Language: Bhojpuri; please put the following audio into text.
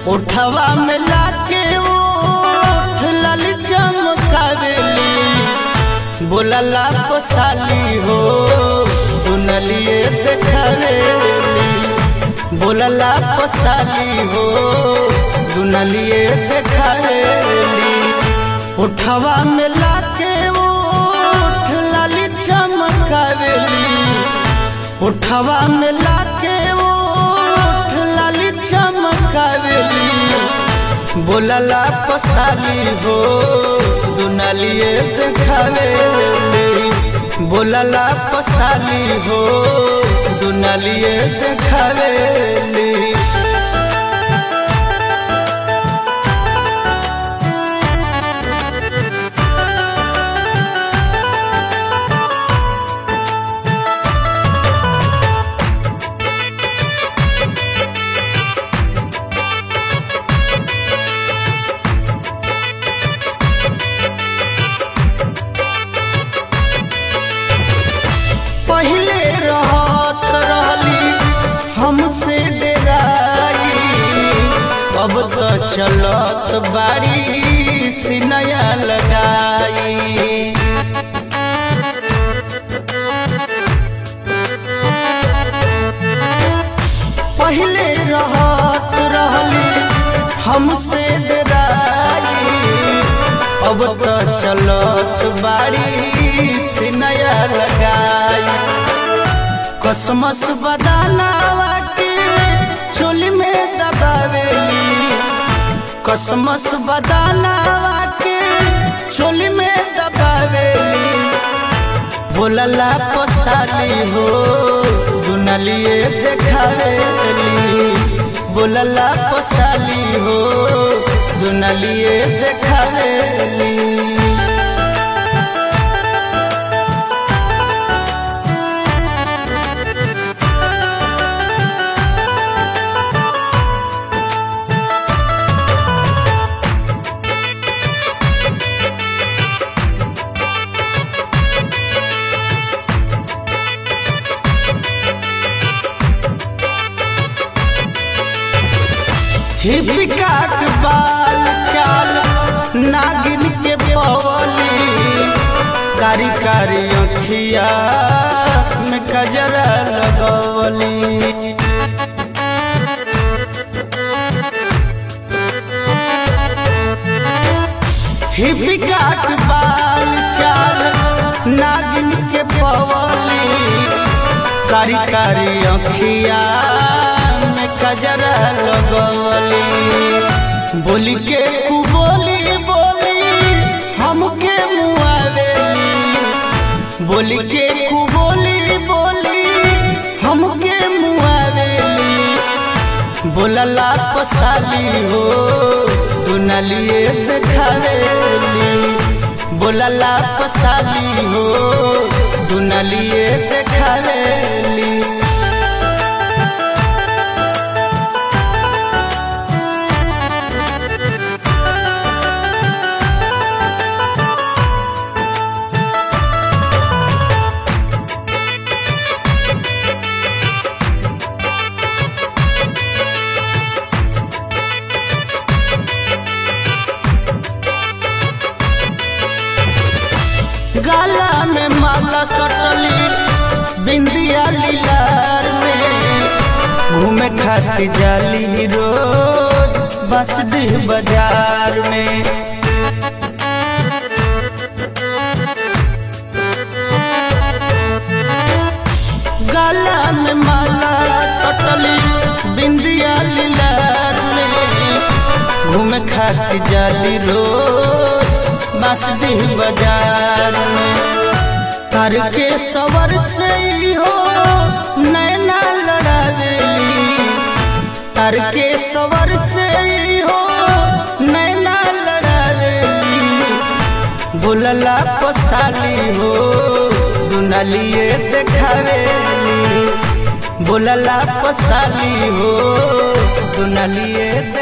उठवा में लाके ओठ लाल चमकावेली बोलला पसाली हो दुनलिए देखावेली बोलला पसाली हो दुनलिए देखावेली उठवा में लाके ओठ लाल चमकावेली उठवा में लाके ओठ लाल चमकावेली बोलला पसाली हो दुनलिए देखावेली बोलला पसाली हो दुनलिए देखावेली पहले रहत रहली हमसे डेराई अब तो चलत बाड़ी सिनया लगाई पहले रहत रहली हमसे डेराई अब तो चलत बाड़ी सिनया लगाई कसमस बदानावा के चोली में दबावेली कसमस बदानावा के चोली में दबावेली बोलला पसाली हो दुनलिए देखावेली बोलला पसाली हो दुनलिए देखावेली हिपी काट बाल चाल नागिन के पवली कारी कारी अखिया में कजरा लगवली हिपी काट बाल चाल नागिन के पवली कारी कारी अखिया में कजरा लगवली बोली के कु बोली बोली हमके मुआवेली बोली के कु बोली बोली हमके मुआवेली बोलला पसाली हो दुनलिए देखावेली बोलला पसाली हो दुनलिए देखावेली गाला में माला सटली बिंदिया लीलार में घूमे खाती जाली रोज बसडीह बाजार में गाला में माला सटली बिंदिया लीलार में घूमे खाती जाली रोज बसडीह बाजार में कर के सवर से ही हो नैना लड़ावेली कर के सवर से ही हो नैना लड़ावेली बोलला पसाली हो दुनलिए देखावेली बोलला पसाली हो दुनलिए